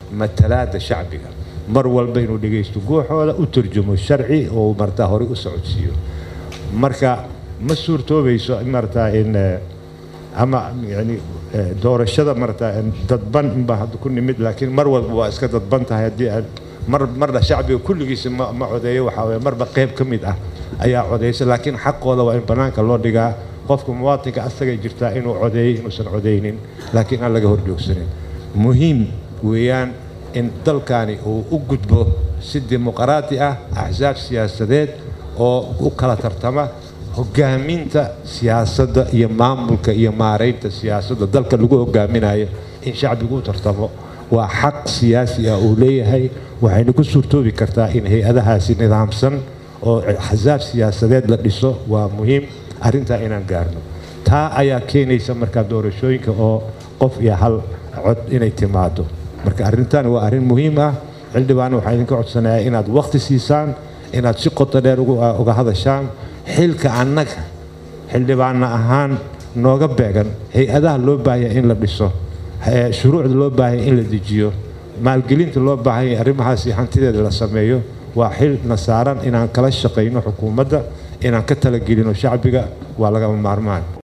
matalaada shacbiga mar walba inuu dhegaysto guuxooda u turjumo sharci oo martaa horey u socodsiiyo marka ma suurtoobayso martaa in ama yani doorashada martaa dadban inbaa hadda ku nimid laakiin mar walba waa iska dadban tahay haddii aan mar marna shacbiga kulligiisa ma ma codeeyo waxaa weye marba qayb ka mid ah ayaa codeysa laakiin xaqooda waa in bannaanka loo dhigaa qofka muwaatinka asagay jirtaa inuu codeeyo inuusan codeynin laakiin aan laga horjoogsanin muhiim weeyaan in dalkani uu u gudbo si dimuqraati ah axsaab siyaasadeed oo u kala tartama hogaaminta siyaasadda iyo maamulka iyo maaraynta siyaasadda dalka lagu hogaaminayo in shacbigu u tartamo waa xaq siyaasi ah uu leeyahay waxayna ku suurtoobi kartaa in hay-adahaasi nidaamsan oo axsaab siyaasadeed la dhiso waa muhiim arrintaa inaan gaarno taa ayaa keenaysa markaa doorashooyinka oo qof iyo hal cod inay timaado marka arrintan waa arrin muhiim ah xildhibaan waxaa idinka codsanayaa inaad waqti siisaan inaad si qoto dheer uga hadashaan xilka annaga xildhibaanna ahaan nooga beegan hay-adaha loo baahaya in la dhiso shuruucda loo baahaya in la dejiyo maalgelinta loo baahanya arrimahaasi hantideeda la sameeyo waa xil na saaran inaan kala shaqayno xukuumadda inaan ka talagelino shacbiga waa lagama maarmaan